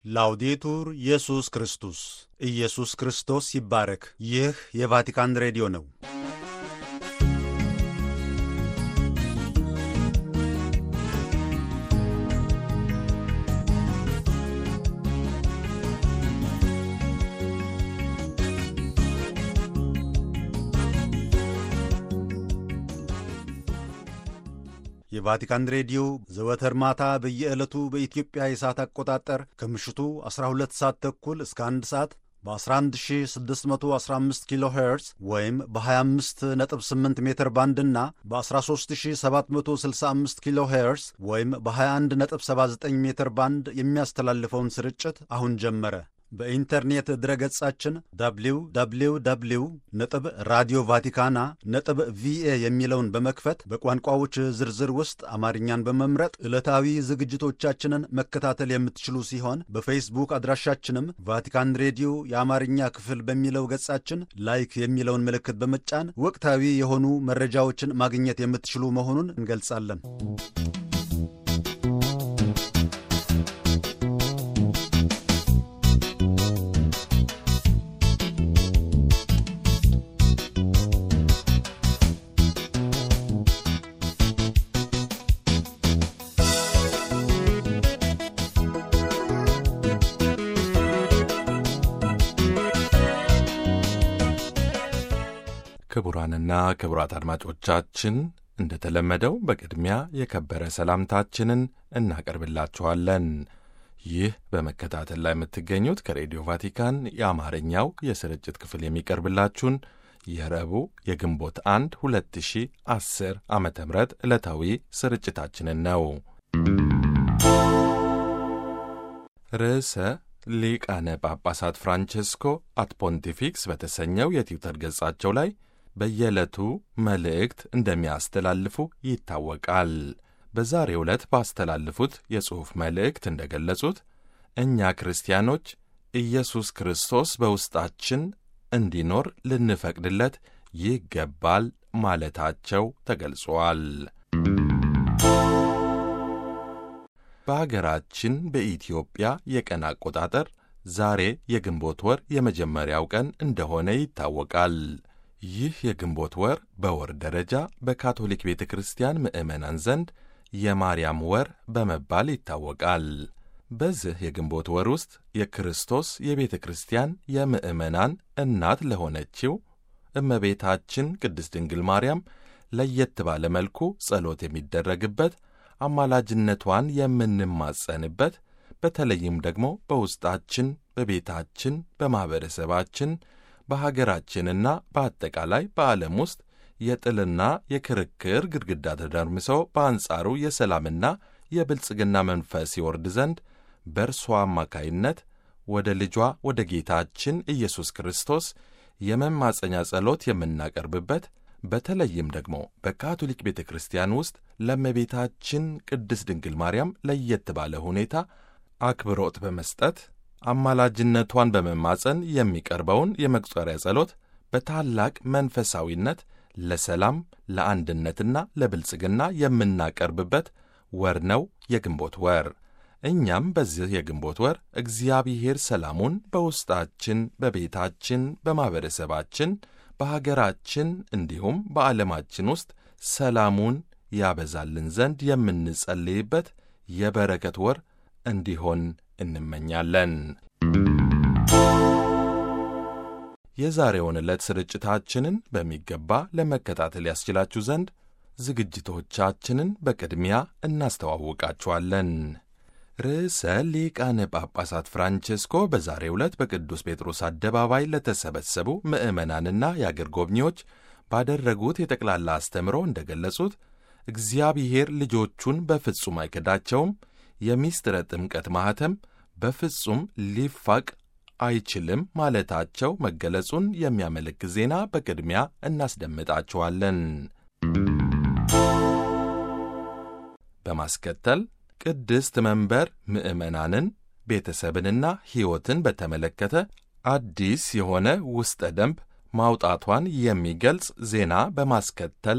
ላውዴቱር ኢየሱስ ክርስቶስ ኢየሱስ ክርስቶስ ይባረክ። ይህ የቫቲካን ሬዲዮ ነው። የቫቲካን ሬዲዮ ዘወትር ማታ በየዕለቱ በኢትዮጵያ የሰዓት አቆጣጠር ከምሽቱ 12 ሰዓት ተኩል እስከ 1 ሰዓት በ11615 ኪሎ ሄርዝ ወይም በ258 ሜትር ባንድ እና በ13765 ኪሎ ሄርዝ ወይም በ2179 ሜትር ባንድ የሚያስተላልፈውን ስርጭት አሁን ጀመረ። በኢንተርኔት ድረገጻችን www ነጥብ ራዲዮ ቫቲካና ነጥብ ቪኤ የሚለውን በመክፈት በቋንቋዎች ዝርዝር ውስጥ አማርኛን በመምረጥ ዕለታዊ ዝግጅቶቻችንን መከታተል የምትችሉ ሲሆን በፌስቡክ አድራሻችንም ቫቲካን ሬዲዮ የአማርኛ ክፍል በሚለው ገጻችን ላይክ የሚለውን ምልክት በመጫን ወቅታዊ የሆኑ መረጃዎችን ማግኘት የምትችሉ መሆኑን እንገልጻለን። ክቡራንና ክቡራት አድማጮቻችን እንደተለመደው በቅድሚያ የከበረ ሰላምታችንን እናቀርብላችኋለን። ይህ በመከታተል ላይ የምትገኙት ከሬዲዮ ቫቲካን የአማርኛው የስርጭት ክፍል የሚቀርብላችሁን የረቡዕ የግንቦት አንድ 2010 ዓመተ ምህረት ዕለታዊ ስርጭታችንን ነው። ርዕሰ ሊቃነ ጳጳሳት ፍራንቼስኮ አት ፖንቲፊክስ በተሰኘው የትዊተር ገጻቸው ላይ በየዕለቱ መልእክት እንደሚያስተላልፉ ይታወቃል። በዛሬው ዕለት ባስተላልፉት የጽሑፍ መልእክት እንደ ገለጹት እኛ ክርስቲያኖች ኢየሱስ ክርስቶስ በውስጣችን እንዲኖር ልንፈቅድለት ይገባል ማለታቸው ተገልጿል። በአገራችን በኢትዮጵያ የቀን አቆጣጠር ዛሬ የግንቦት ወር የመጀመሪያው ቀን እንደሆነ ይታወቃል። ይህ የግንቦት ወር በወር ደረጃ በካቶሊክ ቤተ ክርስቲያን ምዕመናን ዘንድ የማርያም ወር በመባል ይታወቃል። በዚህ የግንቦት ወር ውስጥ የክርስቶስ የቤተ ክርስቲያን የምዕመናን እናት ለሆነችው እመቤታችን ቅድስት ድንግል ማርያም ለየት ባለ መልኩ ጸሎት የሚደረግበት አማላጅነቷን የምንማጸንበት በተለይም ደግሞ በውስጣችን፣ በቤታችን፣ በማኅበረሰባችን፣ በሀገራችንና በአጠቃላይ በዓለም ውስጥ የጥልና የክርክር ግድግዳ ተደርምሶ በአንጻሩ የሰላምና የብልጽግና መንፈስ ይወርድ ዘንድ በእርሷ አማካይነት ወደ ልጇ ወደ ጌታችን ኢየሱስ ክርስቶስ የመማጸኛ ጸሎት የምናቀርብበት በተለይም ደግሞ በካቶሊክ ቤተ ክርስቲያን ውስጥ ለእመቤታችን ቅድስት ድንግል ማርያም ለየት ባለ ሁኔታ አክብሮት በመስጠት አማላጅነቷን በመማጸን የሚቀርበውን የመቁጠሪያ ጸሎት በታላቅ መንፈሳዊነት ለሰላም ለአንድነትና ለብልጽግና የምናቀርብበት ወር ነው የግንቦት ወር። እኛም በዚህ የግንቦት ወር እግዚአብሔር ሰላሙን በውስጣችን፣ በቤታችን፣ በማኅበረሰባችን በሀገራችን እንዲሁም በዓለማችን ውስጥ ሰላሙን ያበዛልን ዘንድ የምንጸልይበት የበረከት ወር እንዲሆን እንመኛለን። የዛሬውን ዕለት ስርጭታችንን በሚገባ ለመከታተል ያስችላችሁ ዘንድ ዝግጅቶቻችንን በቅድሚያ እናስተዋውቃችኋለን። ርዕሰ ሊቃነ ጳጳሳት ፍራንቼስኮ በዛሬው ዕለት በቅዱስ ጴጥሮስ አደባባይ ለተሰበሰቡ ምዕመናንና የአገር ጎብኚዎች ባደረጉት የጠቅላላ አስተምሮ እንደ ገለጹት እግዚአብሔር ልጆቹን በፍጹም አይክዳቸውም፣ የሚስጥረ ጥምቀት ማኅተም በፍጹም ሊፋቅ አይችልም ማለታቸው መገለጹን የሚያመለክት ዜና በቅድሚያ እናስደምጣችኋለን። በማስከተል ቅድስት መንበር ምዕመናንን ቤተሰብንና ሕይወትን በተመለከተ አዲስ የሆነ ውስጠ ደንብ ማውጣቷን የሚገልጽ ዜና በማስከተል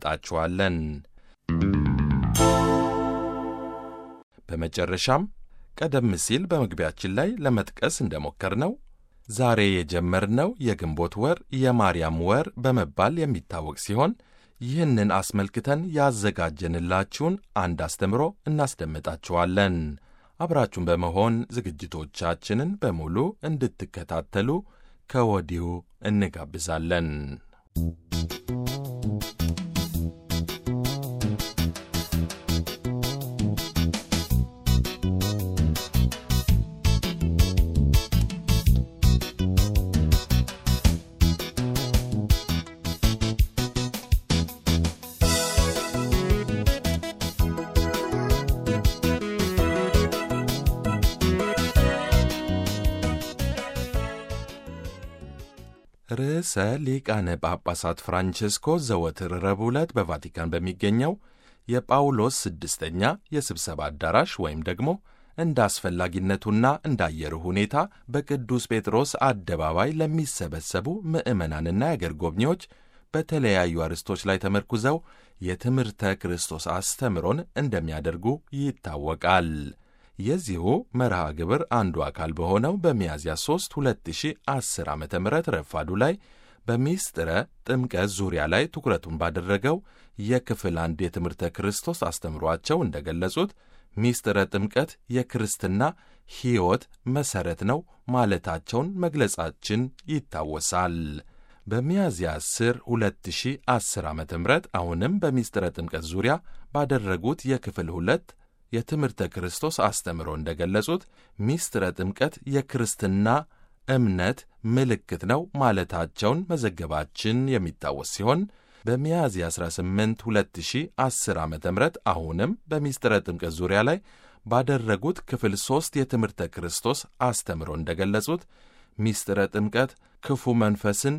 እናስደምጣችኋለን። በመጨረሻም ቀደም ሲል በመግቢያችን ላይ ለመጥቀስ እንደሞከርነው ዛሬ የጀመርነው የግንቦት ወር የማርያም ወር በመባል የሚታወቅ ሲሆን ይህንን አስመልክተን ያዘጋጀንላችሁን አንድ አስተምሮ እናስደምጣችኋለን። አብራችሁን በመሆን ዝግጅቶቻችንን በሙሉ እንድትከታተሉ ከወዲሁ እንጋብዛለን። ርዕሰ ሊቃነ ጳጳሳት ፍራንቼስኮ ዘወትር ረቡዕ ዕለት በቫቲካን በሚገኘው የጳውሎስ ስድስተኛ የስብሰባ አዳራሽ ወይም ደግሞ እንደ አስፈላጊነቱና እንደ አየሩ ሁኔታ በቅዱስ ጴጥሮስ አደባባይ ለሚሰበሰቡ ምዕመናንና የአገር ጎብኚዎች በተለያዩ አርዕስቶች ላይ ተመርኩዘው የትምህርተ ክርስቶስ አስተምሮን እንደሚያደርጉ ይታወቃል። የዚሁ መርሃ ግብር አንዱ አካል በሆነው በሚያዝያ 3 2010 ዓ ም ረፋዱ ላይ በሚስጥረ ጥምቀት ዙሪያ ላይ ትኩረቱን ባደረገው የክፍል አንድ የትምህርተ ክርስቶስ አስተምሯቸው እንደገለጹት ሚስጥረ ጥምቀት የክርስትና ሕይወት መሠረት ነው ማለታቸውን መግለጻችን ይታወሳል። በሚያዝያ 10 2010 ዓ ም አሁንም በሚስጥረ ጥምቀት ዙሪያ ባደረጉት የክፍል ሁለት የትምህርተ ክርስቶስ አስተምሮ እንደገለጹት ሚስጥረ ጥምቀት የክርስትና እምነት ምልክት ነው ማለታቸውን መዘገባችን የሚታወስ ሲሆን በሚያዝያ 18 2010 ዓ ም አሁንም በሚስጥረ ጥምቀት ዙሪያ ላይ ባደረጉት ክፍል ሦስት የትምህርተ ክርስቶስ አስተምሮ እንደገለጹት ሚስጥረ ጥምቀት ክፉ መንፈስን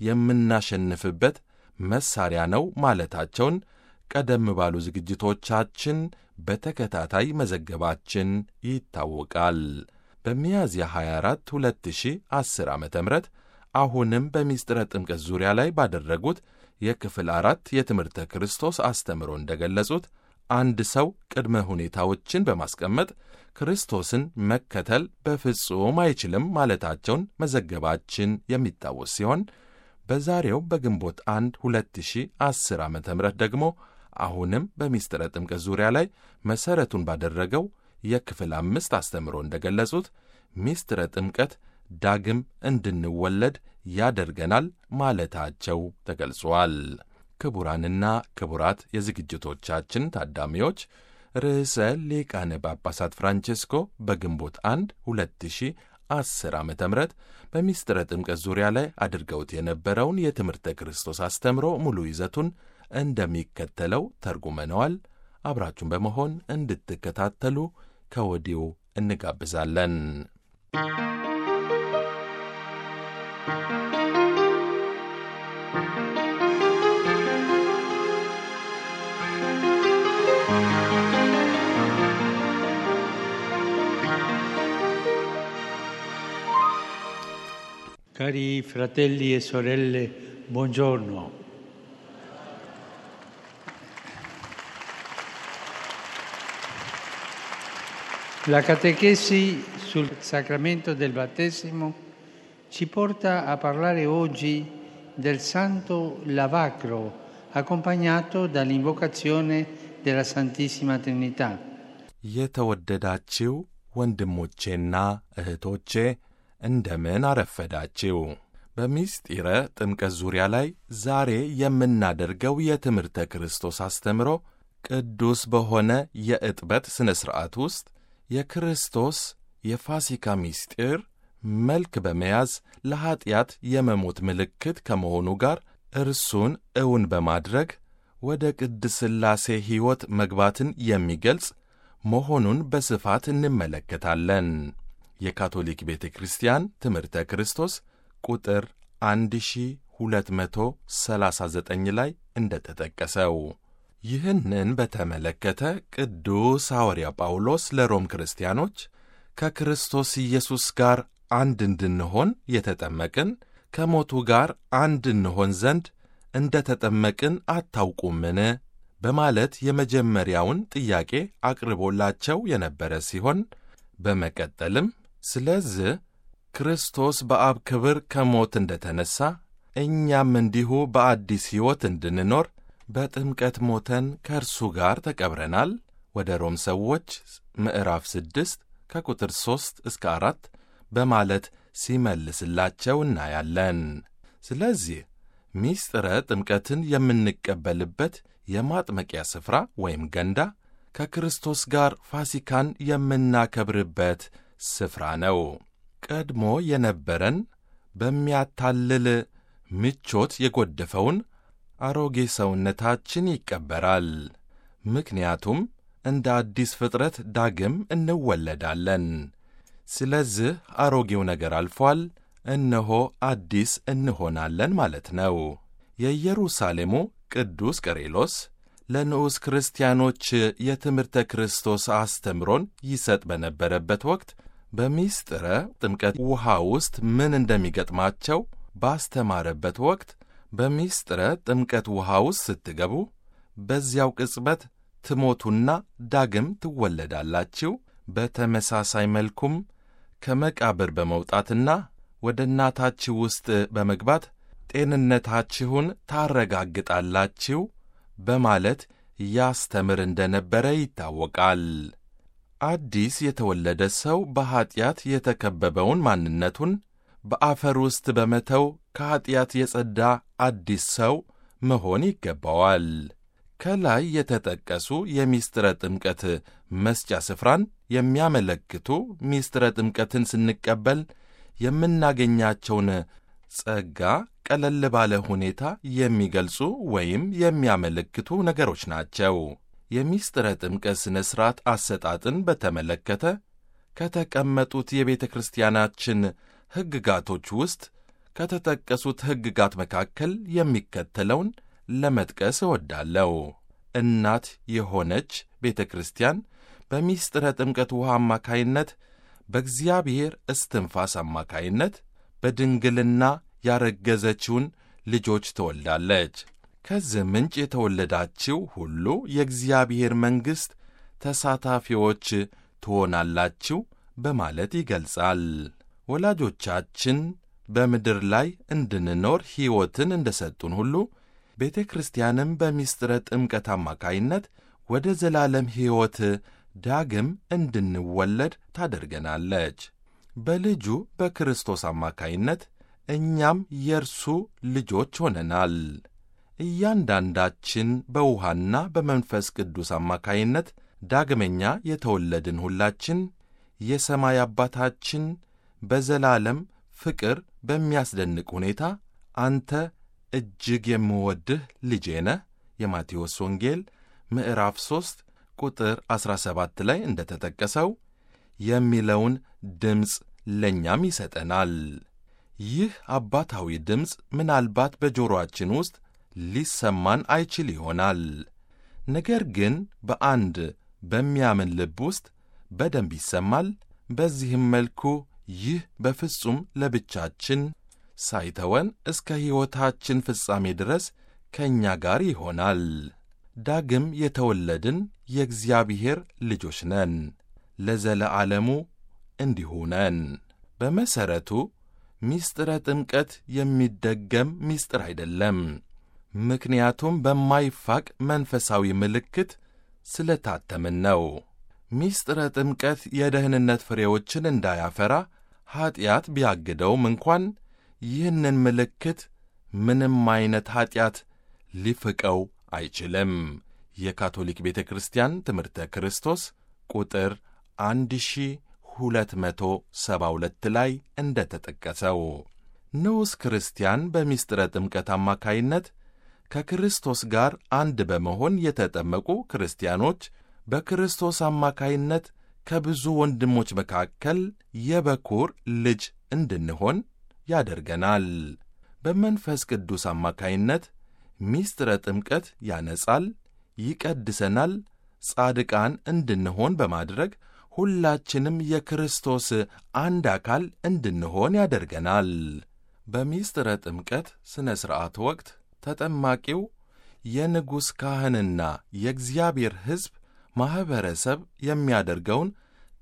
የምናሸንፍበት መሣሪያ ነው ማለታቸውን ቀደም ባሉ ዝግጅቶቻችን በተከታታይ መዘገባችን ይታወቃል። በሚያዝያ 24 2010 ዓ ም አሁንም በሚስጥረ ጥምቀት ዙሪያ ላይ ባደረጉት የክፍል አራት የትምህርተ ክርስቶስ አስተምሮ እንደገለጹት አንድ ሰው ቅድመ ሁኔታዎችን በማስቀመጥ ክርስቶስን መከተል በፍጹም አይችልም ማለታቸውን መዘገባችን የሚታወስ ሲሆን በዛሬው በግንቦት 1 2010 ዓ ም ደግሞ አሁንም በሚስጥረ ጥምቀት ዙሪያ ላይ መሠረቱን ባደረገው የክፍል አምስት አስተምሮ እንደገለጹት ሚስጥረ ጥምቀት ዳግም እንድንወለድ ያደርገናል ማለታቸው ተገልጿል። ክቡራንና ክቡራት የዝግጅቶቻችን ታዳሚዎች ርዕሰ ሊቃነ ጳጳሳት ፍራንቼስኮ በግንቦት 1 2010 ዓ ም በሚስጥረ ጥምቀት ዙሪያ ላይ አድርገውት የነበረውን የትምህርተ ክርስቶስ አስተምሮ ሙሉ ይዘቱን እንደሚከተለው ተርጉመነዋል። አብራችሁን በመሆን እንድትከታተሉ ከወዲሁ እንጋብዛለን። Cari fratelli e sorelle, buongiorno. La catechesi sul sacramento del battesimo ci porta a parlare oggi del santo lavacro, accompagnato dall'invocazione della Santissima Trinità. የተወደዳችው ወንድሞቼና እህቶቼ እንደምን አረፈዳችው። በሚስጢረ ጥምቀት ዙሪያ ላይ ዛሬ የምናደርገው የትምህርተ ክርስቶስ አስተምሮ ቅዱስ በሆነ የዕጥበት ሥነ ሥርዓት ውስጥ የክርስቶስ የፋሲካ ምስጢር መልክ በመያዝ ለኀጢአት የመሞት ምልክት ከመሆኑ ጋር እርሱን እውን በማድረግ ወደ ቅድስ ሥላሴ ሕይወት መግባትን የሚገልጽ መሆኑን በስፋት እንመለከታለን። የካቶሊክ ቤተ ክርስቲያን ትምህርተ ክርስቶስ ቁጥር 1239 ላይ እንደተጠቀሰው ይህንን በተመለከተ ቅዱስ ሐዋርያ ጳውሎስ ለሮም ክርስቲያኖች ከክርስቶስ ኢየሱስ ጋር አንድ እንድንሆን የተጠመቅን ከሞቱ ጋር አንድ እንሆን ዘንድ እንደ ተጠመቅን አታውቁምን? በማለት የመጀመሪያውን ጥያቄ አቅርቦላቸው የነበረ ሲሆን በመቀጠልም ስለዚህ ክርስቶስ በአብ ክብር ከሞት እንደ ተነሣ እኛም እንዲሁ በአዲስ ሕይወት እንድንኖር በጥምቀት ሞተን ከእርሱ ጋር ተቀብረናል። ወደ ሮም ሰዎች ምዕራፍ ስድስት ከቁጥር ሦስት እስከ አራት በማለት ሲመልስላቸው እናያለን። ስለዚህ ሚስጥረ ጥምቀትን የምንቀበልበት የማጥመቂያ ስፍራ ወይም ገንዳ ከክርስቶስ ጋር ፋሲካን የምናከብርበት ስፍራ ነው። ቀድሞ የነበረን በሚያታልል ምቾት የጎደፈውን አሮጌ ሰውነታችን ይቀበራል። ምክንያቱም እንደ አዲስ ፍጥረት ዳግም እንወለዳለን። ስለዚህ አሮጌው ነገር አልፏል፣ እነሆ አዲስ እንሆናለን ማለት ነው። የኢየሩሳሌሙ ቅዱስ ቀሬሎስ ለንዑስ ክርስቲያኖች የትምህርተ ክርስቶስ አስተምሮን ይሰጥ በነበረበት ወቅት በሚስጥረ ጥምቀት ውሃ ውስጥ ምን እንደሚገጥማቸው ባስተማረበት ወቅት በሚስጥረ ጥምቀት ውሃ ውስጥ ስትገቡ በዚያው ቅጽበት ትሞቱና ዳግም ትወለዳላችሁ። በተመሳሳይ መልኩም ከመቃብር በመውጣትና ወደ እናታችሁ ውስጥ በመግባት ጤንነታችሁን ታረጋግጣላችሁ በማለት ያስተምር እንደነበረ ይታወቃል። አዲስ የተወለደ ሰው በኀጢአት የተከበበውን ማንነቱን በአፈር ውስጥ በመተው ከኀጢአት የጸዳ አዲስ ሰው መሆን ይገባዋል። ከላይ የተጠቀሱ የሚስጥረ ጥምቀት መስጫ ስፍራን የሚያመለክቱ ሚስጥረ ጥምቀትን ስንቀበል የምናገኛቸውን ጸጋ ቀለል ባለ ሁኔታ የሚገልጹ ወይም የሚያመለክቱ ነገሮች ናቸው። የሚስጥረ ጥምቀት ሥነ ሥርዓት አሰጣጥን በተመለከተ ከተቀመጡት የቤተ ክርስቲያናችን ሕግጋቶች ውስጥ ከተጠቀሱት ሕግጋት መካከል የሚከተለውን ለመጥቀስ እወዳለሁ። እናት የሆነች ቤተ ክርስቲያን በሚስጥረ ጥምቀት ውሃ አማካይነት በእግዚአብሔር እስትንፋስ አማካይነት በድንግልና ያረገዘችውን ልጆች ትወልዳለች። ከዚህ ምንጭ የተወለዳችው ሁሉ የእግዚአብሔር መንግሥት ተሳታፊዎች ትሆናላችሁ በማለት ይገልጻል። ወላጆቻችን በምድር ላይ እንድንኖር ሕይወትን እንደ ሰጡን ሁሉ ቤተ ክርስቲያንም በሚስጥረ ጥምቀት አማካይነት ወደ ዘላለም ሕይወት ዳግም እንድንወለድ ታደርገናለች። በልጁ በክርስቶስ አማካይነት እኛም የእርሱ ልጆች ሆነናል። እያንዳንዳችን በውሃና በመንፈስ ቅዱስ አማካይነት ዳግመኛ የተወለድን ሁላችን የሰማይ አባታችን በዘላለም ፍቅር በሚያስደንቅ ሁኔታ አንተ እጅግ የምወድህ ልጄ ነህ የማቴዎስ ወንጌል ምዕራፍ 3 ቁጥር 17 ላይ እንደ ተጠቀሰው የሚለውን ድምፅ ለእኛም ይሰጠናል። ይህ አባታዊ ድምፅ ምናልባት በጆሮአችን ውስጥ ሊሰማን አይችል ይሆናል። ነገር ግን በአንድ በሚያምን ልብ ውስጥ በደንብ ይሰማል። በዚህም መልኩ ይህ በፍጹም ለብቻችን ሳይተወን እስከ ሕይወታችን ፍጻሜ ድረስ ከእኛ ጋር ይሆናል። ዳግም የተወለድን የእግዚአብሔር ልጆች ነን፣ ለዘለዓለሙ እንዲሁ ነን። በመሠረቱ ሚስጥረ ጥምቀት የሚደገም ሚስጥር አይደለም። ምክንያቱም በማይፋቅ መንፈሳዊ ምልክት ስለታተምን ነው። ሚስጥረ ጥምቀት የደህንነት ፍሬዎችን እንዳያፈራ ኀጢአት ቢያግደውም እንኳን ይህንን ምልክት ምንም ዐይነት ኀጢአት ሊፍቀው አይችልም። የካቶሊክ ቤተ ክርስቲያን ትምህርተ ክርስቶስ ቁጥር 1272 ላይ እንደ ተጠቀሰው ንዑስ ክርስቲያን በሚስጥረ ጥምቀት አማካይነት ከክርስቶስ ጋር አንድ በመሆን የተጠመቁ ክርስቲያኖች በክርስቶስ አማካይነት ከብዙ ወንድሞች መካከል የበኩር ልጅ እንድንሆን ያደርገናል። በመንፈስ ቅዱስ አማካይነት ሚስጥረ ጥምቀት ያነጻል፣ ይቀድሰናል፣ ጻድቃን እንድንሆን በማድረግ ሁላችንም የክርስቶስ አንድ አካል እንድንሆን ያደርገናል። በሚስጥረ ጥምቀት ሥነ ሥርዓት ወቅት ተጠማቂው የንጉሥ ካህንና የእግዚአብሔር ሕዝብ ማኅበረሰብ የሚያደርገውን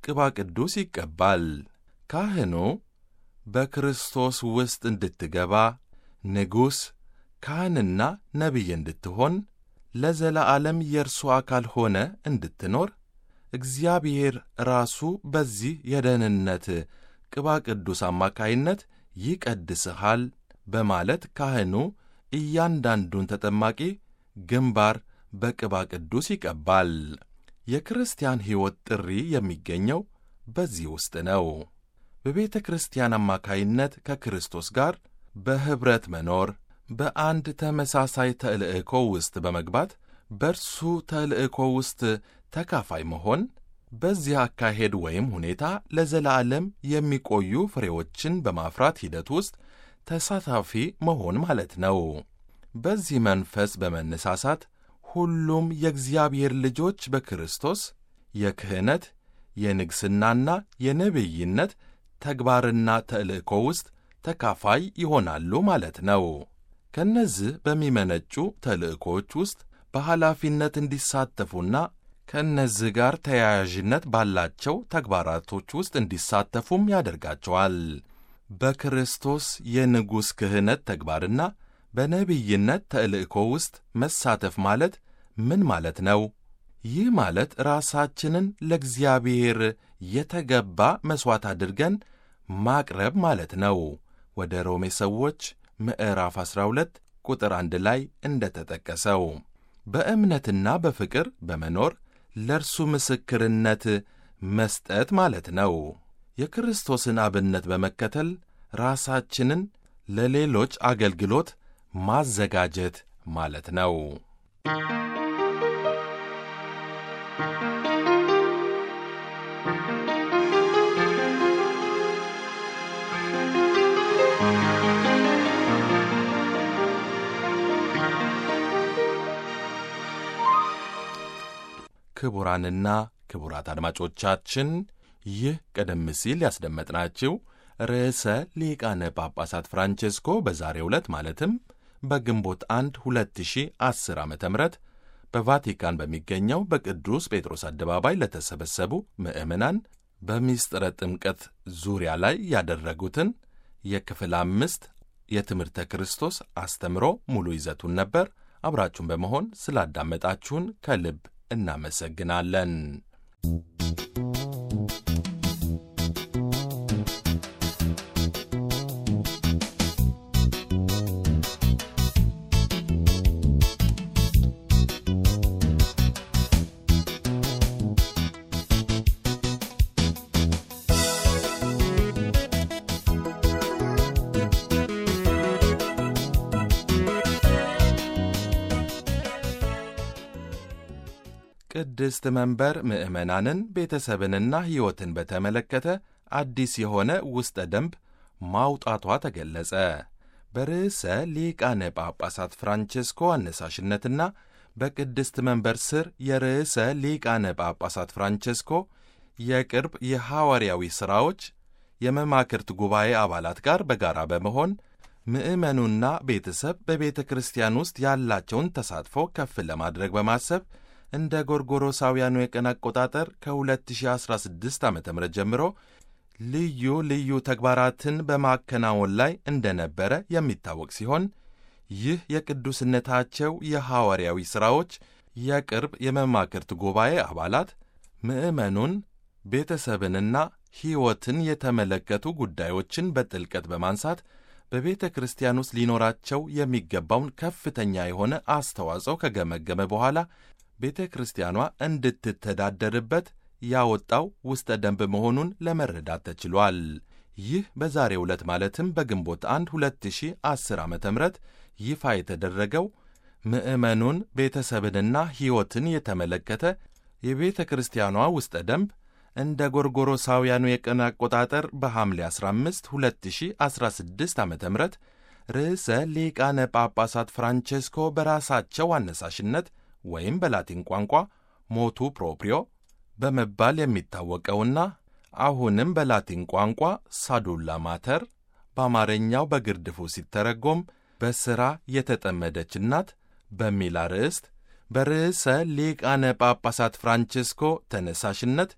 ቅባ ቅዱስ ይቀባል። ካህኑ በክርስቶስ ውስጥ እንድትገባ ንጉሥ፣ ካህንና ነቢይ እንድትሆን ለዘላዓለም የእርሱ አካል ሆነ እንድትኖር እግዚአብሔር ራሱ በዚህ የደህንነት ቅባ ቅዱስ አማካይነት ይቀድስሃል በማለት ካህኑ እያንዳንዱን ተጠማቂ ግንባር በቅባ ቅዱስ ይቀባል። የክርስቲያን ሕይወት ጥሪ የሚገኘው በዚህ ውስጥ ነው። በቤተ ክርስቲያን አማካይነት ከክርስቶስ ጋር በኅብረት መኖር፣ በአንድ ተመሳሳይ ተልእኮ ውስጥ በመግባት በእርሱ ተልእኮ ውስጥ ተካፋይ መሆን፣ በዚህ አካሄድ ወይም ሁኔታ ለዘላለም የሚቆዩ ፍሬዎችን በማፍራት ሂደት ውስጥ ተሳታፊ መሆን ማለት ነው። በዚህ መንፈስ በመነሳሳት ሁሉም የእግዚአብሔር ልጆች በክርስቶስ የክህነት የንግሥናና የነቢይነት ተግባርና ተልእኮ ውስጥ ተካፋይ ይሆናሉ ማለት ነው። ከእነዚህ በሚመነጩ ተልእኮዎች ውስጥ በኃላፊነት እንዲሳተፉና ከእነዚህ ጋር ተያያዥነት ባላቸው ተግባራቶች ውስጥ እንዲሳተፉም ያደርጋቸዋል። በክርስቶስ የንጉሥ ክህነት ተግባርና በነቢይነት ተልእኮ ውስጥ መሳተፍ ማለት ምን ማለት ነው? ይህ ማለት ራሳችንን ለእግዚአብሔር የተገባ መሥዋዕት አድርገን ማቅረብ ማለት ነው። ወደ ሮሜ ሰዎች ምዕራፍ 12 ቁጥር አንድ ላይ እንደ ተጠቀሰው በእምነትና በፍቅር በመኖር ለእርሱ ምስክርነት መስጠት ማለት ነው። የክርስቶስን አብነት በመከተል ራሳችንን ለሌሎች አገልግሎት ማዘጋጀት ማለት ነው። ክቡራንና ክቡራት አድማጮቻችን ይህ ቀደም ሲል ያስደመጥናችሁ ርዕሰ ሊቃነ ጳጳሳት ፍራንቼስኮ በዛሬው ዕለት ማለትም በግንቦት 1 2010 ዓ ም በቫቲካን በሚገኘው በቅዱስ ጴጥሮስ አደባባይ ለተሰበሰቡ ምዕመናን በሚስጥረ ጥምቀት ዙሪያ ላይ ያደረጉትን የክፍል አምስት የትምህርተ ክርስቶስ አስተምሮ ሙሉ ይዘቱን ነበር። አብራችሁን በመሆን ስላዳመጣችሁን ከልብ እናመሰግናለን። ቅድስት መንበር ምዕመናንን ቤተሰብንና ሕይወትን በተመለከተ አዲስ የሆነ ውስጠ ደንብ ማውጣቷ ተገለጸ። በርዕሰ ሊቃነ ጳጳሳት ፍራንቼስኮ አነሳሽነትና በቅድስት መንበር ስር የርዕሰ ሊቃነ ጳጳሳት ፍራንቼስኮ የቅርብ የሐዋርያዊ ሥራዎች የመማክርት ጉባኤ አባላት ጋር በጋራ በመሆን ምዕመኑና ቤተሰብ በቤተ ክርስቲያን ውስጥ ያላቸውን ተሳትፎ ከፍ ለማድረግ በማሰብ እንደ ጎርጎሮሳውያኑ የቀን አቆጣጠር ከ2016 ዓ ም ጀምሮ ልዩ ልዩ ተግባራትን በማከናወን ላይ እንደነበረ የሚታወቅ ሲሆን ይህ የቅዱስነታቸው የሐዋርያዊ ሥራዎች የቅርብ የመማክርት ጉባኤ አባላት ምዕመኑን ቤተሰብንና ሕይወትን የተመለከቱ ጉዳዮችን በጥልቀት በማንሳት በቤተ ክርስቲያን ውስጥ ሊኖራቸው የሚገባውን ከፍተኛ የሆነ አስተዋጽኦ ከገመገመ በኋላ ቤተ ክርስቲያኗ እንድትተዳደርበት ያወጣው ውስጠ ደንብ መሆኑን ለመረዳት ተችሏል። ይህ በዛሬው ዕለት ማለትም በግንቦት 1 2010 ዓ ም ይፋ የተደረገው ምዕመኑን ቤተሰብንና ሕይወትን የተመለከተ የቤተ ክርስቲያኗ ውስጠ ደንብ እንደ ጎርጎሮሳውያኑ የቀን አቆጣጠር በሐምሌ 15 2016 ዓ ም ርዕሰ ሊቃነ ጳጳሳት ፍራንቼስኮ በራሳቸው አነሳሽነት ወይም በላቲን ቋንቋ ሞቱ ፕሮፕሪዮ በመባል የሚታወቀውና አሁንም በላቲን ቋንቋ ሳዱላ ማተር በአማርኛው በግርድፉ ሲተረጎም በሥራ የተጠመደች እናት በሚል አርዕስት በርዕሰ ሊቃነ ጳጳሳት ፍራንቼስኮ ተነሳሽነት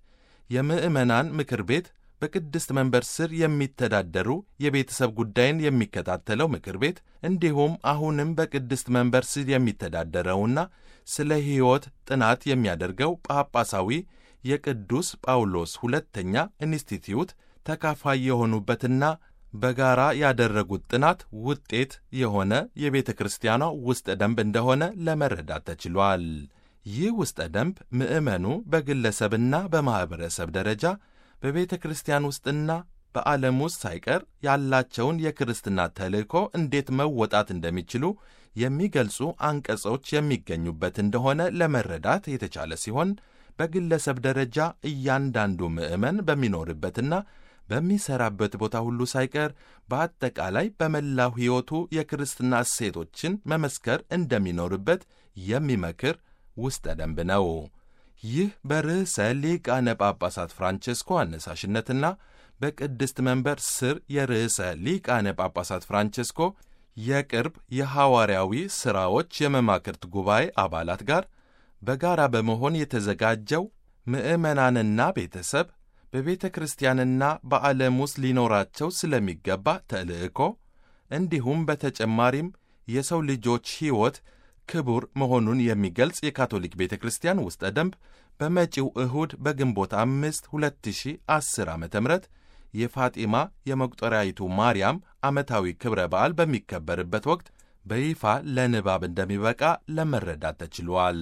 የምዕመናን ምክር ቤት በቅድስት መንበር ስር የሚተዳደሩ የቤተሰብ ጉዳይን የሚከታተለው ምክር ቤት እንዲሁም አሁንም በቅድስት መንበር ስር የሚተዳደረውና ስለ ሕይወት ጥናት የሚያደርገው ጳጳሳዊ የቅዱስ ጳውሎስ ሁለተኛ ኢንስቲትዩት ተካፋይ የሆኑበትና በጋራ ያደረጉት ጥናት ውጤት የሆነ የቤተ ክርስቲያኗ ውስጠ ደንብ እንደሆነ ለመረዳት ተችሏል። ይህ ውስጠ ደንብ ምዕመኑ በግለሰብና በማኅበረሰብ ደረጃ በቤተ ክርስቲያን ውስጥና በዓለም ውስጥ ሳይቀር ያላቸውን የክርስትና ተልእኮ እንዴት መወጣት እንደሚችሉ የሚገልጹ አንቀጾች የሚገኙበት እንደሆነ ለመረዳት የተቻለ ሲሆን በግለሰብ ደረጃ እያንዳንዱ ምዕመን በሚኖርበትና በሚሠራበት ቦታ ሁሉ ሳይቀር በአጠቃላይ በመላው ሕይወቱ የክርስትና እሴቶችን መመስከር እንደሚኖርበት የሚመክር ውስጠ ደንብ ነው። ይህ በርዕሰ ሊቃነ ጳጳሳት ፍራንቼስኮ አነሳሽነትና በቅድስት መንበር ስር የርዕሰ ሊቃነ ጳጳሳት ፍራንቼስኮ የቅርብ የሐዋርያዊ ሥራዎች የመማክርት ጉባኤ አባላት ጋር በጋራ በመሆን የተዘጋጀው ምዕመናንና ቤተሰብ በቤተ ክርስቲያንና በዓለም ውስጥ ሊኖራቸው ስለሚገባ ተልእኮ እንዲሁም በተጨማሪም የሰው ልጆች ሕይወት ክቡር መሆኑን የሚገልጽ የካቶሊክ ቤተ ክርስቲያን ውስጠ ደንብ በመጪው እሁድ በግንቦት አምስት 2010 ዓ ም የፋጢማ የመቁጠሪያይቱ ማርያም ዓመታዊ ክብረ በዓል በሚከበርበት ወቅት በይፋ ለንባብ እንደሚበቃ ለመረዳት ተችሏል።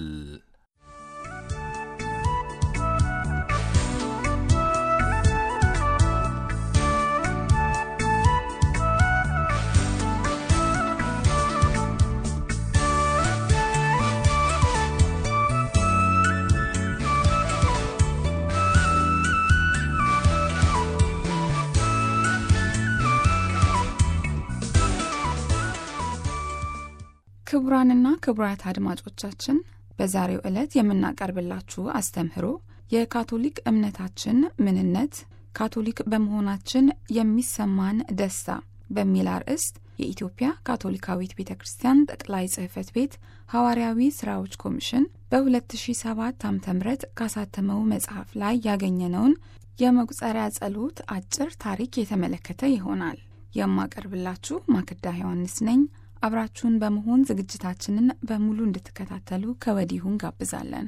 ክቡራንና ክቡራት አድማጮቻችን በዛሬው ዕለት የምናቀርብላችሁ አስተምህሮ የካቶሊክ እምነታችን ምንነት፣ ካቶሊክ በመሆናችን የሚሰማን ደስታ በሚል አርዕስት የኢትዮጵያ ካቶሊካዊት ቤተ ክርስቲያን ጠቅላይ ጽሕፈት ቤት ሐዋርያዊ ሥራዎች ኮሚሽን በ2007 ዓ.ም ካሳተመው መጽሐፍ ላይ ያገኘነውን የመቁጠሪያ ጸሎት አጭር ታሪክ የተመለከተ ይሆናል። የማቀርብላችሁ ማክዳ ዮሐንስ ነኝ። አብራችሁን በመሆን ዝግጅታችንን በሙሉ እንድትከታተሉ ከወዲሁ እንጋብዛለን።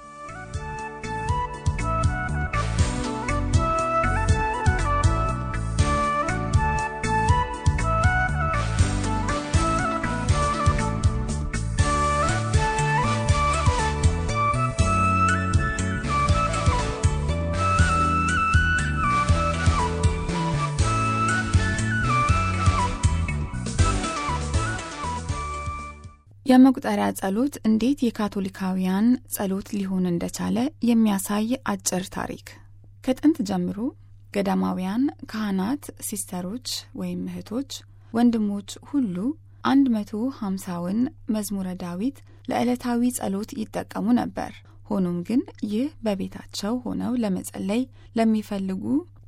የመቁጠሪያ ጸሎት እንዴት የካቶሊካውያን ጸሎት ሊሆን እንደቻለ የሚያሳይ አጭር ታሪክ። ከጥንት ጀምሮ ገዳማውያን ካህናት፣ ሲስተሮች ወይም እህቶች፣ ወንድሞች ሁሉ አንድ መቶ ሀምሳውን መዝሙረ ዳዊት ለዕለታዊ ጸሎት ይጠቀሙ ነበር። ሆኖም ግን ይህ በቤታቸው ሆነው ለመጸለይ ለሚፈልጉ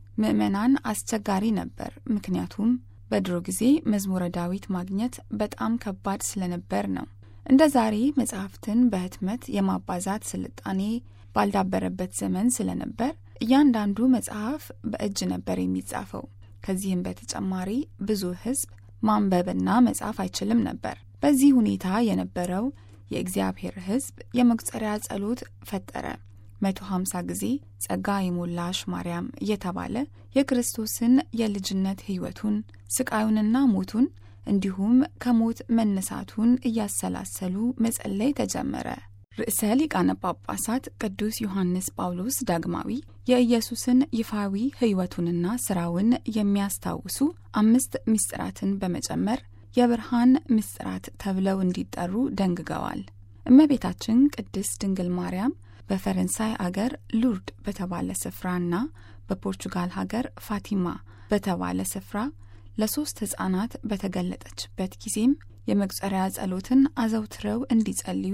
ምዕመናን አስቸጋሪ ነበር። ምክንያቱም በድሮ ጊዜ መዝሙረ ዳዊት ማግኘት በጣም ከባድ ስለነበር ነው። እንደ ዛሬ መጽሐፍትን በህትመት የማባዛት ስልጣኔ ባልዳበረበት ዘመን ስለነበር እያንዳንዱ መጽሐፍ በእጅ ነበር የሚጻፈው። ከዚህም በተጨማሪ ብዙ ሕዝብ ማንበብና መጻፍ አይችልም ነበር። በዚህ ሁኔታ የነበረው የእግዚአብሔር ሕዝብ የመቁጠሪያ ጸሎት ፈጠረ። መቶ ሀምሳ ጊዜ ጸጋ የሞላሽ ማርያም እየተባለ የክርስቶስን የልጅነት ሕይወቱን ስቃዩንና ሞቱን እንዲሁም ከሞት መነሳቱን እያሰላሰሉ መጸለይ ተጀመረ። ርዕሰ ሊቃነ ጳጳሳት ቅዱስ ዮሐንስ ጳውሎስ ዳግማዊ የኢየሱስን ይፋዊ ሕይወቱንና ሥራውን የሚያስታውሱ አምስት ምስጢራትን በመጨመር የብርሃን ምስጢራት ተብለው እንዲጠሩ ደንግገዋል። እመቤታችን ቅድስት ድንግል ማርያም በፈረንሳይ አገር ሉርድ በተባለ ስፍራና በፖርቹጋል ሀገር ፋቲማ በተባለ ስፍራ ለሶስት ሕፃናት በተገለጠችበት ጊዜም የመቁጠሪያ ጸሎትን አዘውትረው እንዲጸልዩ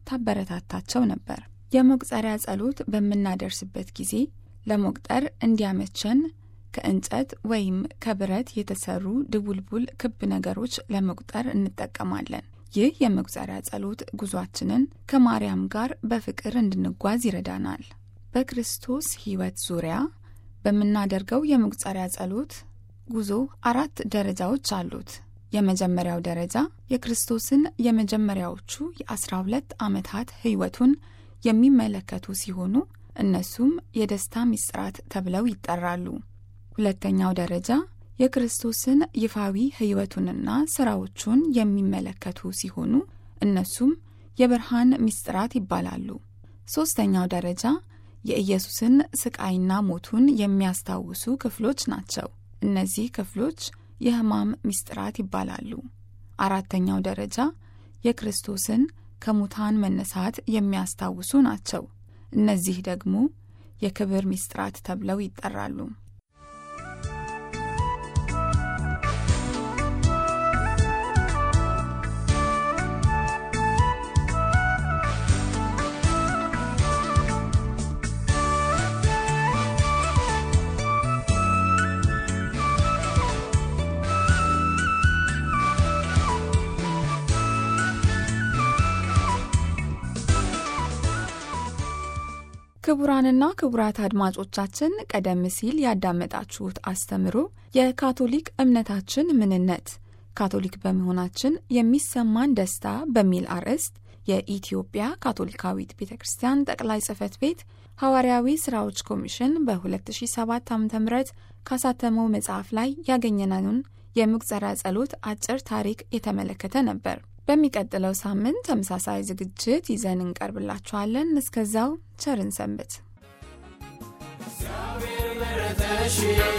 ታበረታታቸው ነበር። የመቁጠሪያ ጸሎት በምናደርስበት ጊዜ ለመቁጠር እንዲያመቸን ከእንጨት ወይም ከብረት የተሰሩ ድቡልቡል ክብ ነገሮች ለመቁጠር እንጠቀማለን። ይህ የመቁጠሪያ ጸሎት ጉዟችንን ከማርያም ጋር በፍቅር እንድንጓዝ ይረዳናል። በክርስቶስ ሕይወት ዙሪያ በምናደርገው የመቁጠሪያ ጸሎት ጉዞ አራት ደረጃዎች አሉት። የመጀመሪያው ደረጃ የክርስቶስን የመጀመሪያዎቹ የአስራ ሁለት ዓመታት ሕይወቱን የሚመለከቱ ሲሆኑ እነሱም የደስታ ምስጢራት ተብለው ይጠራሉ። ሁለተኛው ደረጃ የክርስቶስን ይፋዊ ሕይወቱንና ሥራዎቹን የሚመለከቱ ሲሆኑ እነሱም የብርሃን ምስጢራት ይባላሉ። ሦስተኛው ደረጃ የኢየሱስን ስቃይና ሞቱን የሚያስታውሱ ክፍሎች ናቸው። እነዚህ ክፍሎች የሕማም ምስጢራት ይባላሉ። አራተኛው ደረጃ የክርስቶስን ከሙታን መነሳት የሚያስታውሱ ናቸው። እነዚህ ደግሞ የክብር ምስጢራት ተብለው ይጠራሉ። ክቡራንና ክቡራት አድማጮቻችን ቀደም ሲል ያዳመጣችሁት አስተምሮ የካቶሊክ እምነታችን ምንነት ካቶሊክ በመሆናችን የሚሰማን ደስታ በሚል አርዕስት የኢትዮጵያ ካቶሊካዊት ቤተ ክርስቲያን ጠቅላይ ጽሕፈት ቤት ሐዋርያዊ ሥራዎች ኮሚሽን በ2007 ዓ ም ካሳተመው መጽሐፍ ላይ ያገኘነውን የምቁጠሪያ ጸሎት አጭር ታሪክ የተመለከተ ነበር። በሚቀጥለው ሳምንት ተመሳሳይ ዝግጅት ይዘን እንቀርብላችኋለን። እስከዛው ቸርን ሰንብት። እግዚአብሔር መረጠሽ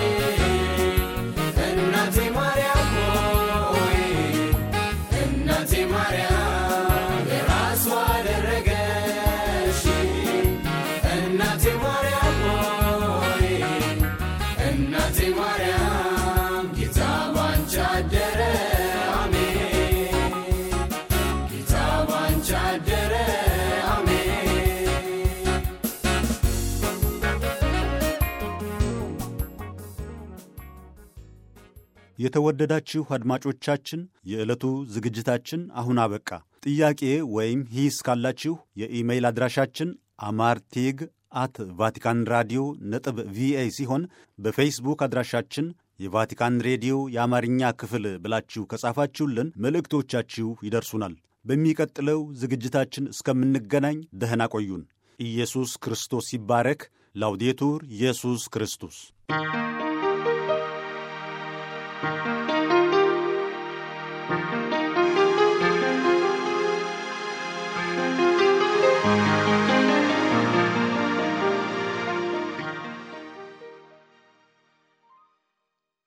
እናቴ ማርያም ሆይ እናቴ ማርያም የራሷ አደረገሽ እናቴ ማርያም ሆይ እናቴ ማርያም ጌታ ባንቺ አደረ አሜን ጌታ ባንቺ አደረ አሜን የተወደዳችሁ አድማጮቻችን የዕለቱ ዝግጅታችን አሁን አበቃ። ጥያቄ ወይም ሂስ ካላችሁ የኢሜይል አድራሻችን አማርቴግ አት ቫቲካን ራዲዮ ነጥብ ቪኦኤ ሲሆን በፌስቡክ አድራሻችን የቫቲካን ሬዲዮ የአማርኛ ክፍል ብላችሁ ከጻፋችሁልን መልእክቶቻችሁ ይደርሱናል። በሚቀጥለው ዝግጅታችን እስከምንገናኝ ደህና ቆዩን። ኢየሱስ ክርስቶስ ይባረክ። ላውዴቱር ኢየሱስ ክርስቶስ